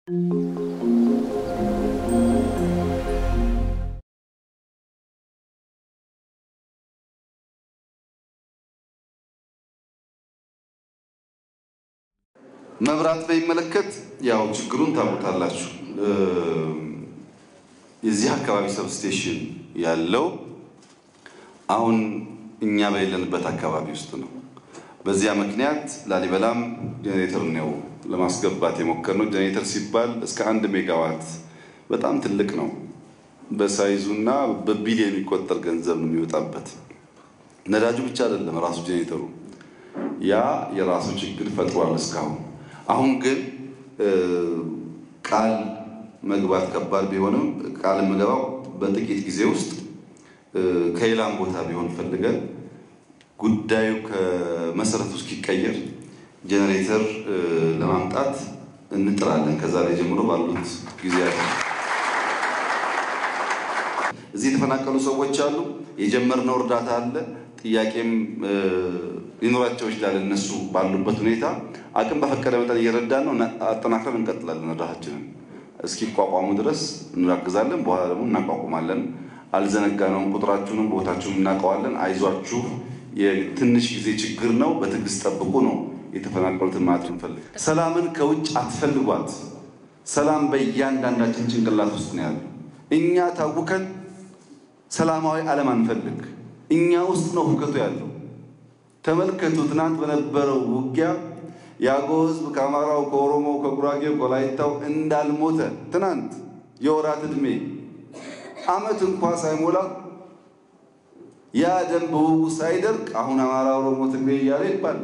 መብራት በሚመለከት ያው ችግሩን ታውቁታላችሁ። የዚህ አካባቢ ሰብስቴሽን ያለው አሁን እኛ በሌለንበት አካባቢ ውስጥ ነው። በዚያ ምክንያት ላሊበላም ጄኔሬተር ነው ለማስገባት የሞከርነው። ጄኔሬተር ሲባል እስከ አንድ ሜጋዋት በጣም ትልቅ ነው። በሳይዙና በቢሊዮን የሚቆጠር ገንዘብ ነው የሚወጣበት። ነዳጁ ብቻ አይደለም ራሱ ጄኔሬተሩ ያ የራሱ ችግር ፈጥሯል እስካሁን። አሁን ግን ቃል መግባት ከባድ ቢሆንም ቃል የምገባው በጥቂት ጊዜ ውስጥ ከሌላም ቦታ ቢሆን ፈልገን ጉዳዩ ከመሰረቱ እስኪቀየር ጄኔሬተር ለማምጣት እንጥራለን። ከዛ ላይ ጀምሮ ባሉት ጊዜያት እዚህ የተፈናቀሉ ሰዎች አሉ። የጀመርነው እርዳታ አለ። ጥያቄም ሊኖራቸው ይችላል። እነሱ ባሉበት ሁኔታ አቅም በፈቀደ መጠን እየረዳን ነው። አጠናክረን እንቀጥላለን። እርዳታችንን እስኪቋቋሙ ድረስ እናግዛለን። በኋላ ደግሞ እናቋቁማለን። አልዘነጋነውም። ቁጥራችሁንም ቦታችሁን እናውቀዋለን። አይዟችሁ፣ የትንሽ ጊዜ ችግር ነው። በትዕግስት ጠብቁ ነው የተፈናቀሉትን ማለት እንፈልግ። ሰላምን ከውጭ አትፈልጓት። ሰላም በእያንዳንዳችን ጭንቅላት ውስጥ ነው ያለው። እኛ ታውከን ሰላማዊ ዓለም አንፈልግ። እኛ ውስጥ ነው ሁከቱ ያለው። ተመልከቱ። ትናንት በነበረው ውጊያ የአገው ሕዝብ ከአማራው፣ ከኦሮሞው፣ ከጉራጌው፣ ከወላይታው እንዳልሞተ ትናንት የወራት ዕድሜ ዓመት እንኳ ሳይሞላ ያ ደም በውጉ ሳይደርቅ አሁን አማራ፣ ኦሮሞ፣ ትግሬ እያለ ይባላል።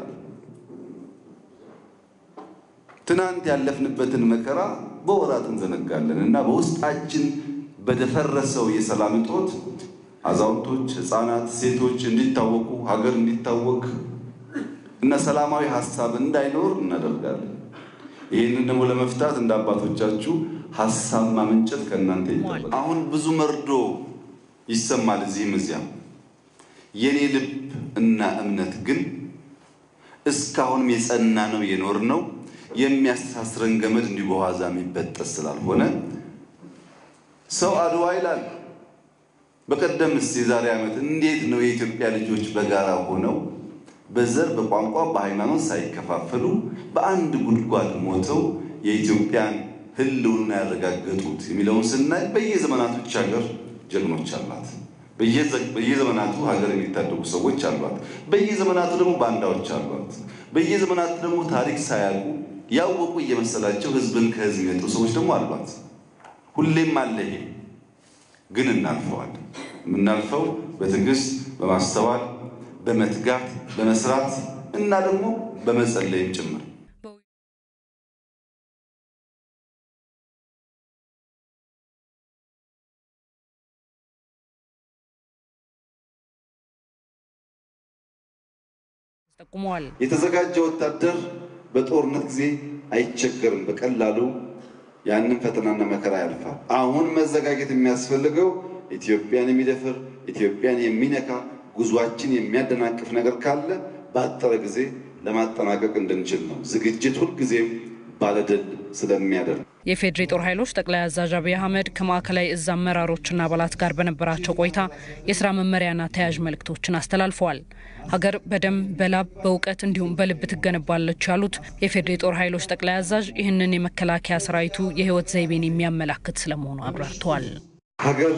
ትናንት ያለፍንበትን መከራ በወራት እንዘነጋለን እና በውስጣችን በደፈረሰው የሰላም እጦት አዛውንቶች፣ ሕፃናት፣ ሴቶች እንዲታወቁ ሀገር እንዲታወቅ እና ሰላማዊ ሀሳብ እንዳይኖር እናደርጋለን። ይህንን ደግሞ ለመፍታት እንደ አባቶቻችሁ ሀሳብ ማመንጨት ከእናንተ ይጠበቃል። አሁን ብዙ መርዶ ይሰማል እዚህም እዚያም። የኔ ልብ እና እምነት ግን እስካሁንም የጸና ነው የኖር ነው የሚያስተሳስረን ገመድ እንዲሁ በዋዛ የሚበጠስ ስላልሆነ ሰው አድዋ ይላል። በቀደምስ የዛሬ ዓመት እንዴት ነው የኢትዮጵያ ልጆች በጋራ ሆነው በዘር በቋንቋ በሃይማኖት ሳይከፋፈሉ በአንድ ጉድጓድ ሞተው የኢትዮጵያን ሕልውና ያረጋገጡት የሚለውን ስናይ በየዘመናቶች ሀገር ጀግኖች አሏት። በየዘመናቱ ሀገር የሚታደጉ ሰዎች አሏት። በየዘመናቱ ደግሞ ባንዳዎች አሏት። በየዘመናቱ ደግሞ ታሪክ ሳያውቁ ያወቁ እየመሰላቸው ሕዝብን ከሕዝብ የሚነጥሩ ሰዎች ደግሞ አሏት። ሁሌም አለ ይሄ ግን እናልፈዋለን። የምናልፈው በትዕግስት በማስተዋል በመትጋት በመስራት እና ደግሞ በመጸለይም ጭምር። ጠቁመዋል። የተዘጋጀ ወታደር በጦርነት ጊዜ አይቸገርም። በቀላሉ ያንን ፈተናና መከራ ያልፋል። አሁን መዘጋጀት የሚያስፈልገው ኢትዮጵያን የሚደፍር ኢትዮጵያን የሚነካ ጉዟችን የሚያደናቅፍ ነገር ካለ ባጠረ ጊዜ ለማጠናቀቅ እንድንችል ነው። ዝግጅት ሁልጊዜም ባለድል ስለሚያደርግ የፌዴሪ ጦር ኃይሎች ጠቅላይ አዛዥ አብይ አህመድ ከማዕከላዊ እዝ አመራሮችና አባላት ጋር በነበራቸው ቆይታ የስራ መመሪያና ተያያዥ መልእክቶችን አስተላልፈዋል። ሀገር በደም በላብ በእውቀት እንዲሁም በልብ ትገነባለች ያሉት የፌዴሪ ጦር ኃይሎች ጠቅላይ አዛዥ ይህንን የመከላከያ ሰራዊቱ የህይወት ዘይቤን የሚያመላክት ስለመሆኑ አብራርተዋል። ሀገር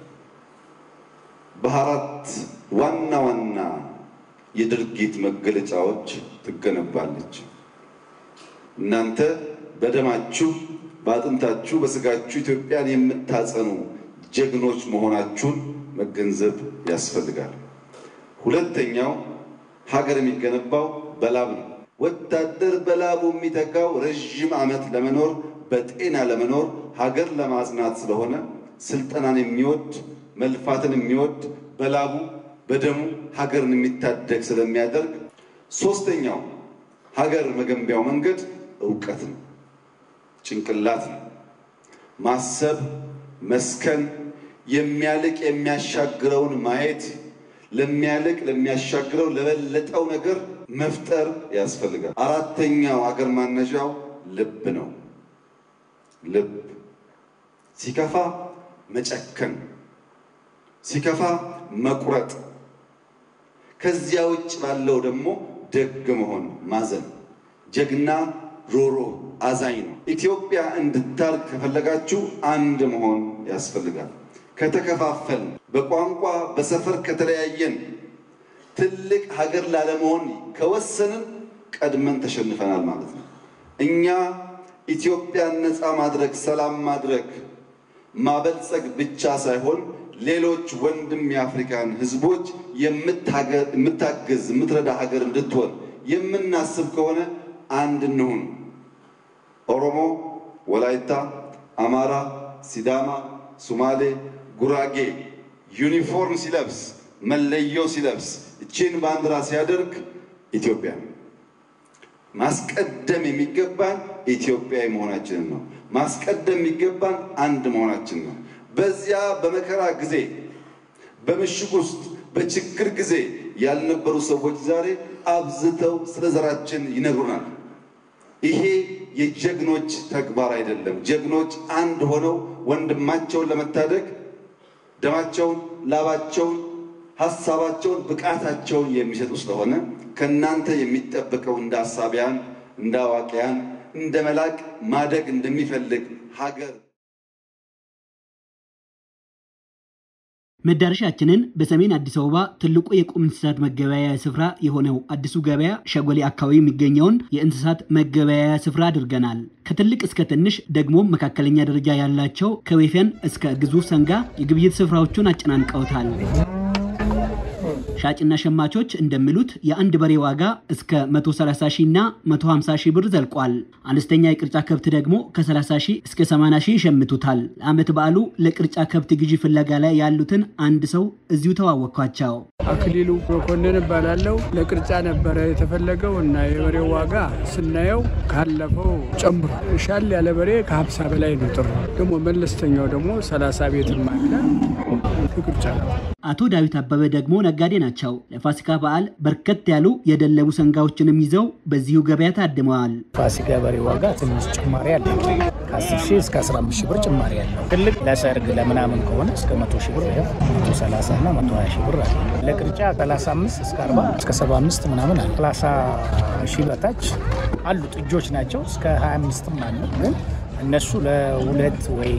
በአራት ዋና ዋና የድርጊት መገለጫዎች ትገነባለች። እናንተ በደማችሁ በአጥንታችሁ በስጋችሁ ኢትዮጵያን የምታጸኑ ጀግኖች መሆናችሁን መገንዘብ ያስፈልጋል። ሁለተኛው ሀገር የሚገነባው በላብ ነው። ወታደር በላቡ የሚተጋው ረዥም ዓመት ለመኖር በጤና ለመኖር ሀገር ለማጽናት ስለሆነ ስልጠናን የሚወድ መልፋትን የሚወድ በላቡ በደሙ ሀገርን የሚታደግ ስለሚያደርግ፣ ሶስተኛው ሀገር መገንቢያው መንገድ እውቀት ነው፣ ጭንቅላት ነው። ማሰብ፣ መስከን፣ የሚያልቅ የሚያሻግረውን ማየት፣ ለሚያልቅ ለሚያሻግረው ለበለጠው ነገር መፍጠር ያስፈልጋል። አራተኛው ሀገር ማነዣው ልብ ነው። ልብ፣ ሲከፋ መጨከን፣ ሲከፋ መቁረጥ፣ ከዚያ ውጭ ባለው ደግሞ ደግ መሆን፣ ማዘን። ጀግና ሮሮ አዛኝ ነው። ኢትዮጵያ እንድታድግ ከፈለጋችሁ አንድ መሆን ያስፈልጋል። ከተከፋፈልን፣ በቋንቋ በሰፈር ከተለያየን፣ ትልቅ ሀገር ላለመሆን ከወሰንን ቀድመን ተሸንፈናል ማለት ነው። እኛ ኢትዮጵያን ነፃ ማድረግ፣ ሰላም ማድረግ፣ ማበልጸግ ብቻ ሳይሆን ሌሎች ወንድም የአፍሪካን ሕዝቦች የምታገዝ የምትረዳ ሀገር እንድትሆን የምናስብ ከሆነ አንድ እንሁን። ኦሮሞ፣ ወላይታ፣ አማራ፣ ሲዳማ፣ ሱማሌ፣ ጉራጌ ዩኒፎርም ሲለብስ መለዮ ሲለብስ እቺን ባንዲራ ሲያደርግ ኢትዮጵያ ማስቀደም የሚገባን ኢትዮጵያዊ መሆናችንን ነው። ማስቀደም የሚገባን አንድ መሆናችን ነው። በዚያ በመከራ ጊዜ በምሽግ ውስጥ በችግር ጊዜ ያልነበሩ ሰዎች ዛሬ አብዝተው ስለ ዘራችን ይነግሩናል። ይሄ የጀግኖች ተግባር አይደለም። ጀግኖች አንድ ሆነው ወንድማቸውን ለመታደግ ደማቸውን፣ ላባቸውን፣ ሀሳባቸውን፣ ብቃታቸውን የሚሰጡ ስለሆነ ከእናንተ የሚጠበቀው እንደ አሳቢያን፣ እንደ አዋቂያን፣ እንደ መላቅ ማደግ እንደሚፈልግ ሀገር መዳረሻችንን በሰሜን አዲስ አበባ ትልቁ የቁም እንስሳት መገበያያ ስፍራ የሆነው አዲሱ ገበያ ሸጎሌ አካባቢ የሚገኘውን የእንስሳት መገበያያ ስፍራ አድርገናል። ከትልቅ እስከ ትንሽ ደግሞ መካከለኛ ደረጃ ያላቸው ከወይፈን እስከ ግዙፍ ሰንጋ የግብይት ስፍራዎቹን አጨናንቀውታል። ሻጭና ሸማቾች እንደሚሉት የአንድ በሬ ዋጋ እስከ 130 ሺህ እና 150 ሺህ ብር ዘልቋል። አነስተኛ የቅርጫ ከብት ደግሞ ከ30 ሺህ እስከ 80 ሺህ ይሸምቱታል። ለዓመት በዓሉ ለቅርጫ ከብት ግዢ ፍለጋ ላይ ያሉትን አንድ ሰው እዚሁ ተዋወቅኳቸው። አክሊሉ መኮንን እባላለሁ። ለቅርጫ ነበረ የተፈለገው እና የበሬው ዋጋ ስናየው ካለፈው ጨምሮ ሻል ያለ በሬ ከ50 በላይ ነው። ጥሩ ደግሞ መለስተኛው ደግሞ 30 ቤትም አለ ቅርጫ ነው። አቶ ዳዊት አበበ ደግሞ ነጋዴ ናቸው። ለፋሲካ በዓል በርከት ያሉ የደለቡ ሰንጋዎችንም ይዘው በዚሁ ገበያ ታድመዋል። ፋሲካ በሬ ዋጋ ትንሽ ጭማሪ አለ። ከ10 ሺህ እስከ 15 ሺህ ብር ጭማሪ አለው። ትልቅ ለሰርግ ለምናምን ከሆነ እስከ 100 ሺህ ብር ይኸው 130 እና 120 ሺህ ብር አለ። ለቅርጫ 35 እስከ 40 እስከ 75 ምናምን አለ። 30 ሺህ በታች አሉ ጥጆች ናቸው። እስከ 25ም አሉ። ግን እነሱ ለሁለት ወይ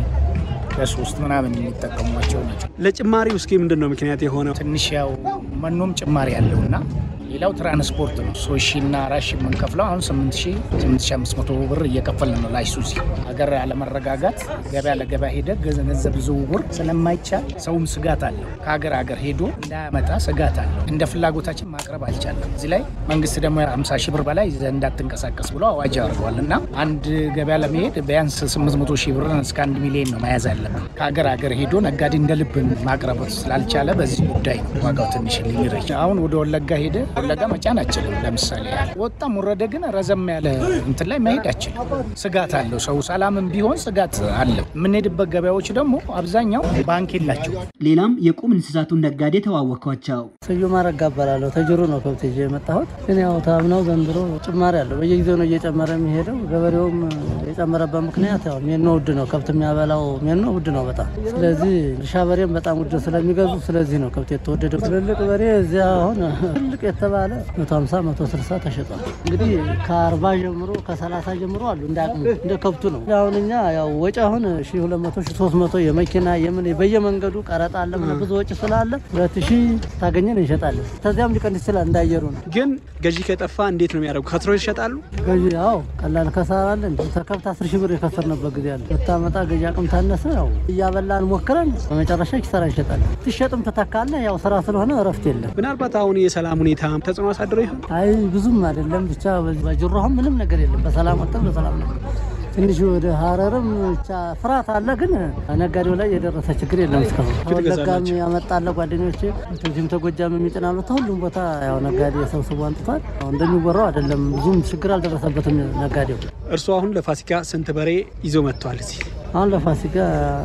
ለሶስት ምናምን የሚጠቀሟቸው ናቸው። ለጭማሪው እስኪ ምንድን ነው ምክንያት የሆነው? ትንሽ ያው መኖም ጭማሪ ያለውና ሌላው ትራንስፖርት ነው። ሶስት ሺህ እና አራት ሺህ የምንከፍለው አሁን ስምንት ሺህ ስምንት ሺህ አምስት መቶ ብር እየከፈልን ነው። ላይሱዚ ሀገር አለመረጋጋት ገበያ ለገበያ ሄደ ገንዘብ ዝውውር ስለማይቻል ሰውም ስጋት አለው። ከሀገር ሀገር ሄዶ እንዳያመጣ ስጋት አለው። እንደ ፍላጎታችን ማቅረብ አልቻለም። እዚህ ላይ መንግስት ደግሞ ሃምሳ ሺህ ብር በላይ ይዘህ እንዳትንቀሳቀስ ብሎ አዋጅ አድርገዋል እና አንድ ገበያ ለመሄድ ቢያንስ ስምንት መቶ ሺህ ብር እስከ አንድ ሚሊዮን ነው መያዝ ያለብን። ከሀገር ሀገር ሄዶ ነጋዴ እንደ ልብ ማቅረብ ስላልቻለ በዚህ ጉዳይ ነው ዋጋው ትንሽ ሊረጅ አሁን ወደ ወለጋ ሄደ ወለጋ መጫን አችልም። ለምሳሌ ወጣም ወረደ ግን ረዘም ያለ እንትን ላይ መሄድ አችልም። ስጋት አለው ሰው ሰላምም ቢሆን ስጋት አለው። የምንሄድበት ገበያዎች ደግሞ አብዛኛው ባንክ የላቸው። ሌላም የቁም እንስሳቱን ነጋዴ ተዋወቅኳቸው። ስዩም አረጋ እባላለሁ። ተጅሩ ነው ከብት ይዤ የመጣሁት። ግን ያው ታምነው ዘንድሮ ጭማሪ አለው። በየጊዜው ነው እየጨመረ የሚሄደው። ገበሬውም የጨመረበት ምክንያት ያው ሜኖ ውድ ነው። ከብት የሚያበላው ሜኖ ውድ ነው በጣም። ስለዚህ እርሻ በሬም በጣም ውድ ስለሚገዙ ስለዚህ ነው ከብት የተወደደው። ትልልቅ በሬ እዚያ አሁን ትልቅ የተባለ መቶ ሀምሳ መቶ ስልሳ ተሸጧል። እንግዲህ ከአርባ ጀምሮ ከሰላሳ ጀምሮ አሉ እንደ አቅሙ እንደ ከብቱ ነው። አሁን እኛ ያው ወጪ አሁን ሺ ሁለት መቶ ሺ ሶስት መቶ የመኪና የምን በየመንገዱ ቀረጥ አለ ምን ብዙ ወጪ ስላለ ሁለት ሺ ታገኘን እንሸጣለን። ከዚያም ሊቀንስ ይችላል እንዳየሩ ነው። ግን ገዢ ከጠፋ እንዴት ነው የሚያደርጉ? ከትሮ ይሸጣሉ? ገዢ ያው ቀላል ከሳራ አለ እንዲ ተከብት አስር ሺህ ብር የከሰርንበት ጊዜ አለ። ብታመጣ ገዢ አቅም ታነሰ ያው እያበላን ሞክረን በመጨረሻ ኪሳራ እንሸጣለን። ትሸጥም ትተካለህ። ያው ስራ ስለሆነ እረፍት የለም። ምናልባት አሁን የሰላም ሁኔታ ተጽዕኖ አሳድሮ ይሆን? አይ ብዙም አይደለም። ብቻ በጅሮ አሁን ምንም ነገር የለም። በሰላም ወጥተን በሰላም ነው። ትንሽ ወደ ሀረርም ብቻ ፍርሃት አለ፣ ግን ነጋዴው ላይ የደረሰ ችግር የለም እስካሁን። ከወለጋም ያመጣለ ጓደኞች እዚህም ተጎጃም የሚጭናሉ ሁሉም ቦታ ያው ነጋዴ ሰብስቦ አንጥቷል። እንደሚወራው አይደለም፣ ብዙም ችግር አልደረሰበትም ነጋዴው። እርስዎ አሁን ለፋሲካ ስንት በሬ ይዞ መጥተዋል? እዚህ አሁን ለፋሲካ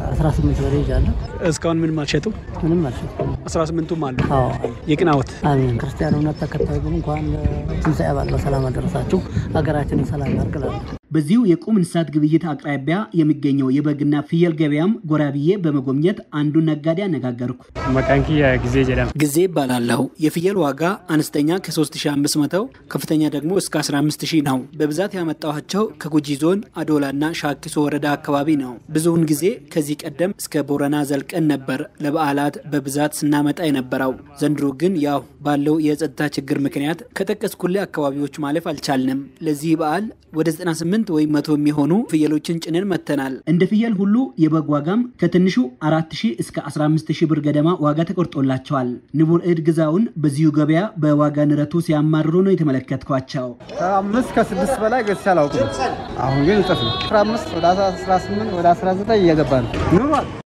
18 በሬ ይዣለሁ። እስካሁን ምንም አልሸጡም? ምንም አልሸጥኩም። 18ቱም አሉ። አዎ የቅናወት አሜን። ክርስቲያን እምነት ተከታይ ግን እንኳን ትንሣኤ በዓል በሰላም አደረሳችሁ። ሀገራችንን ሰላም ያርግላሉ። በዚሁ የቁም እንስሳት ግብይት አቅራቢያ የሚገኘው የበግና ፍየል ገበያም ጎራ ብዬ በመጎብኘት አንዱን ነጋዴ አነጋገርኩ። መቃንኪያ ጊዜ ጀዳም ጊዜ ይባላለሁ። የፍየል ዋጋ አነስተኛ ከ3500 ከፍተኛ ደግሞ እስከ 15000 ነው። በብዛት ያመጣኋቸው ከጉጂ ዞን አዶላና ሻኪሶ ወረዳ አካባቢ ነው። ብዙውን ጊዜ ከዚህ ቀደም እስከ ቦረና ዘልቀን ነበር ለበዓላት በብዛት ስናመጣ የነበረው። ዘንድሮ ግን ያው ባለው የጸጥታ ችግር ምክንያት ከጠቀስኩልህ አካባቢዎች ማለፍ አልቻልንም። ለዚህ በዓል ወደ 98 ወይም መቶ የሚሆኑ ፍየሎችን ጭነን መጥተናል። እንደ ፍየል ሁሉ የበግ ዋጋም ከትንሹ 4000 እስከ 15000 ብር ገደማ ዋጋ ተቆርጦላቸዋል። ንቡር እድ ግዛውን በዚሁ ገበያ በዋጋ ንረቱ ሲያማርሩ ነው የተመለከትኳቸው። ከአምስት ከስድስት በላይ ገዝቼ አላውቅም። አሁን ግን እጥፍ ነው። 15 ወደ 18 ወደ 19 እየገባ ነው ኑሯል።